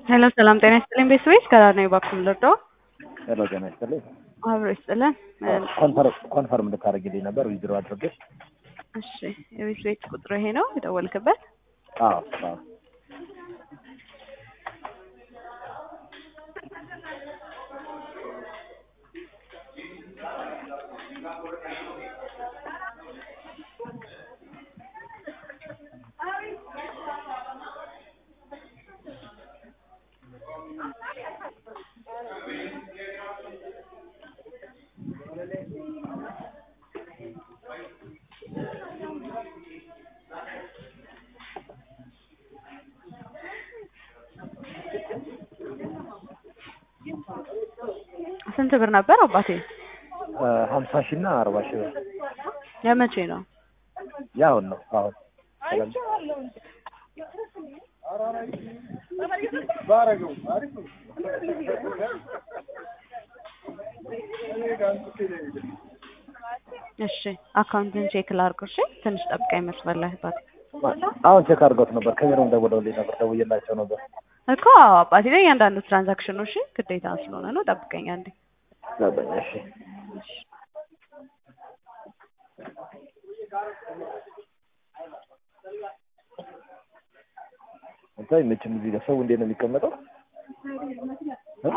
ሄሎ ሰላም ጤና ይስጥልኝ ቤተሰቦች ከዳር ነው የባኩም ልርዳው ሄሎ ጤና ይስጥልኝ። አብሮ ይስጥልን። ኮንፈርም እንድታደርግልኝ ነበር ዊዝድሮ አድርጌ። እሺ የቤት ቤት ቁጥሩ ይሄ ነው የደወልክበት? አዎ አዎ። ስንት ብር ነበር አባቴ? ሀምሳ ሺህ እና አርባ ሺህ ብር የመቼ ነው? ያሁን ነው አሁን እሺ አካውንትን ቼክ ላድርገው። እሺ ትንሽ ጠብቀኝ መስመር ላይ አባቴ። አሁን ቼክ አድርገውት ነበር። ከቢሮም ደውለውልኝ ነበር፣ ደውዬላቸው ነበር። እኮ አዎ አባቴ ላይ እያንዳንዱ ትራንዛክሽን ነው። እሺ ግዴታ ስለሆነ ነው። ጠብቀኝ አንዴ። ገባኝ። እሺ አንተ መቼም እዚህ ጋር ሰው እንዴት ነው የሚቀመጠው? እ?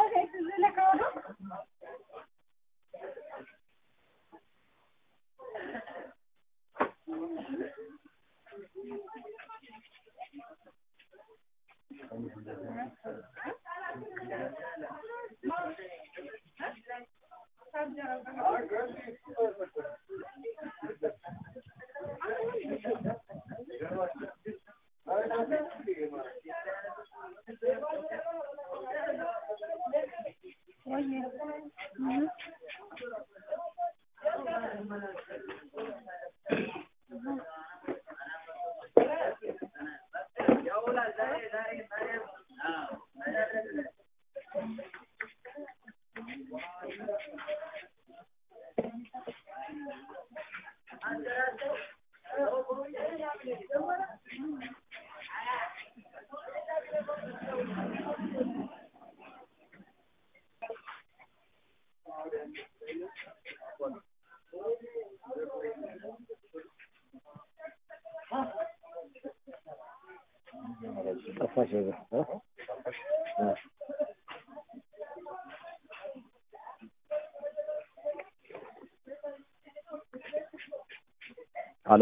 ጠፋሽ ነገር እ? እ። ሄሎ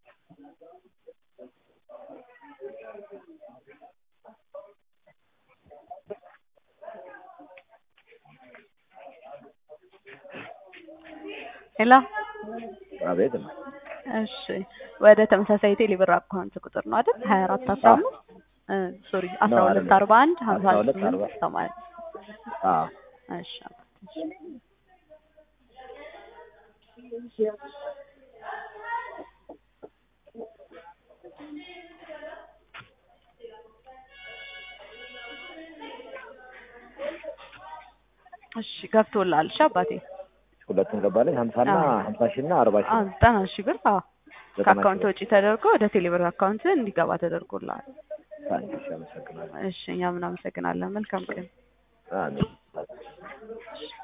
ሄሎ አቤት ነው። እሺ ወደ ተመሳሳይ ቴሌብር አካውንት ቁጥር ነው አይደል? ሀያ አራት አስራ አምስት ሶሪ አስራ ሁለት አይደለም። አርባ አንድ ሀምሳ አስራ ሁለት ስምንት አርባ ሰማንያ አዎ እሺ እሺ እሺ ገብቶልሃል። እሺ አባቴ ሁለቱም ገባለኝ። ሀምሳ እና አዎ። ሀምሳ ሺህ እና አርባ ሺህ አዎ ዘጠና ሺህ ብር አዎ ዘጠና ከአካውንት ሺህ ወጪ ተደርጎ ወደ ቴሌብር አካውንት እንዲገባ ተደርጎልሃል። ታንክ ዩ፣ አመሰግናለሁ። እሺ እኛም እናመሰግናለን። መልካም ቀን። አሜን።